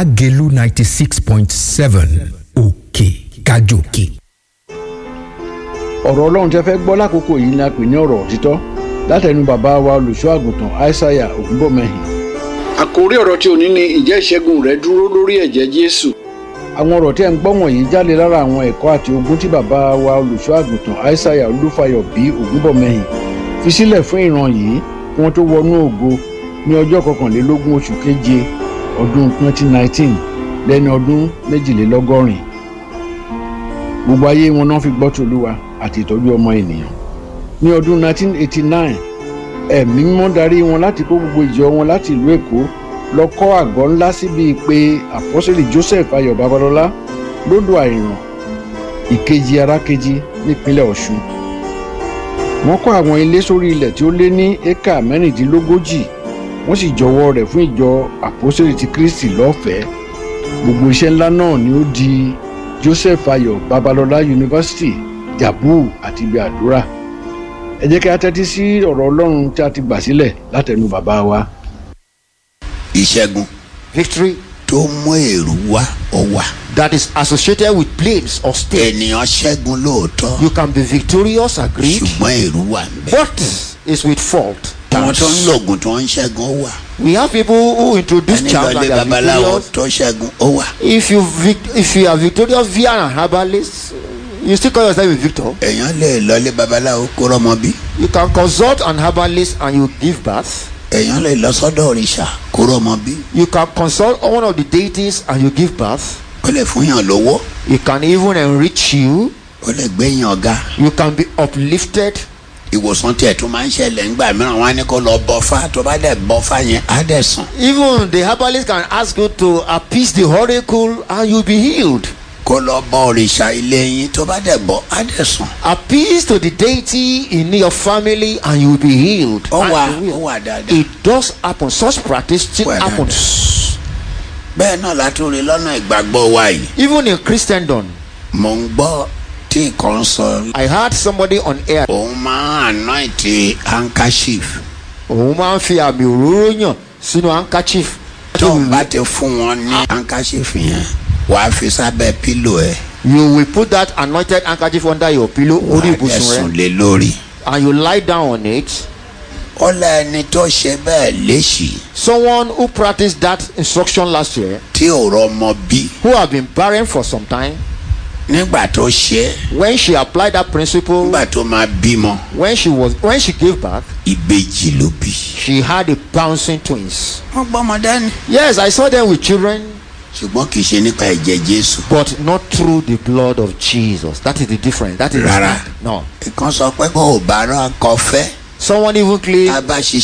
lágẹ̀lú ninety six point seven òkè kájòkè. ọ̀rọ̀ ọlọ́run tẹ́ fẹ́ gbọ́ lákòókò yìí ni a pè ní ọ̀rọ̀ òtítọ́ látẹnu bàbá wa olùṣọ́ àgùntàn aishaiya ògúnbọ̀mẹ́hìn. àkórí ọ̀rọ̀ tí òní ni ìjẹ́ ìṣẹ́gun rẹ dúró lórí ẹ̀jẹ̀ jésù. àwọn ọ̀rọ̀ tí ẹ̀ ń gbọ́ wọ̀nyí jáde lára àwọn ẹ̀kọ́ àti ogun tí bàbá wa olùṣọ́ àgùntàn aishaiya olúfayọ bí ògúnbọ̀mẹ́hìn fi sílẹ̀ fún ìran yìí kí wọ́n tó wọnú ògo ní ọjọ́ kọkànlélógún oṣù keje ọdún 2019 lẹ́ni ọdún méjìlélọ́gọ́rin gbogbo ayé wọn náà fi gbọ́ tòlúwa àti ìtọ́jú ọmọ ènìyàn ní ọdún 1989 ẹ̀mí mímọ́ darí wọn láti kó gbogbo ìjọ wọn láti ìlú èkó lọ kọ́ àgọ́ ńlá síbi pé àpọ́sẹ̀lì joseph ayọ̀ babalọ́lá lódò àìràn ìkejì arákejì nípínlẹ̀ ọ̀ṣun wọ́n kọ́ àwọn ilé sórí ilẹ̀ tí ó lé ní éka mẹ́rìndínlógójì wọ́n sì jọwọ́ rẹ̀ fún ìjọ àpọ́sẹ̀lì ti kristi lọ́fẹ̀ẹ́ gbogbo iṣẹ́ ńlá náà ni ó di joseph ayọ̀ babalọ́lá yunifásitì jabu àti ibi àdúrà ẹ jẹ́ kí a tẹ́tí sí ọ̀rọ̀ ọlọ́run tí a ti gbà sílẹ̀ látẹnu bàbá wa. ìṣẹ́gun victory tó mú èrú wá ó wà. that is associated with planes or state. ènìyàn ṣẹ́gun lóòótọ́ You can be victorious, agreed, ṣùgbọ́n èrú wà ń bẹ̀. but is with fault. àwọn tó ń lògùn tó ń ṣẹ́gun ó wà. We have people who introduce ẹni charms lọlé and they are babaláwo victorious. tó ṣẹ́gun ó wà. If you vic- if you are victorious via an herbalist, you still call yourself a victor. èèyàn lè lọlé babaláwo kó rọmọ bí. You can consult an herbalist and you give birth. èèyàn lè lọ sọ́dọ̀ òrìṣà kó rọmọ bí. You can consult one of the deities and you give birth. ó lè fún yàn lówó It can even enrich you. ó lè gbé yàn ọ̀gá. You can be uplifted. ìwòsàn tiẹ̀ tó máa ń ṣẹlẹ̀ ńgbà mìíràn wọn á ní kó lọ bọ́fá tó bá dẹ̀ bọ́fá yẹn á dẹ̀ sàn. Even the herbalist can ask you to appease the oracle and you'll be healed. kó lọ bọ òrìṣà ilé yín tó bá dẹ̀ bọ́ á dẹ̀ sàn. Appease to the deity in your family and you'll be healed. ó And wà you ó will. wà dáadáa. It does happen. Such practice still Well, happens. bẹ́ẹ̀ náà látúrí lọ́nà ìgbàgbọ́ wa yìí. Even in Christendom, mò ń gbọ́ tí nǹkan sọ I heard somebody on air. òun máa ń anoint handkerchief òun máa ń fi àmì òróró yàn sínú handkerchief. tó ń bá ti fún wọn ní handkerchief yẹn wàá fi sábẹ́ pílò ẹ̀ You will put that anointed handkerchief under your pillow orí wàá dẹ̀ ibùsùn sùn rẹ lé lórí. and you lie down on it. ó lẹ́ni tó ṣe bẹ́ẹ̀ léṣì Someone who practiced that instruction last year, tí ò rọmọ bí who have been barren for some time, nígbà tó ṣe é when she applied that principle, nígbà tó máa bímọ when she was when she gave birth, ìbejì ló bí. she had a bouncing twins. wọ́n gbọ́mọ dání. Yes, I saw them with children, ṣùgbọ́n kì í ṣe nípa ẹ̀jẹ̀ jésù. but not through the blood of Jesus. That is the difference. That is the Rárá. stand. no. ìkan sọ pé kó o bá rán akọ fẹ́ Someone even claimed tá a bá ṣiṣẹ́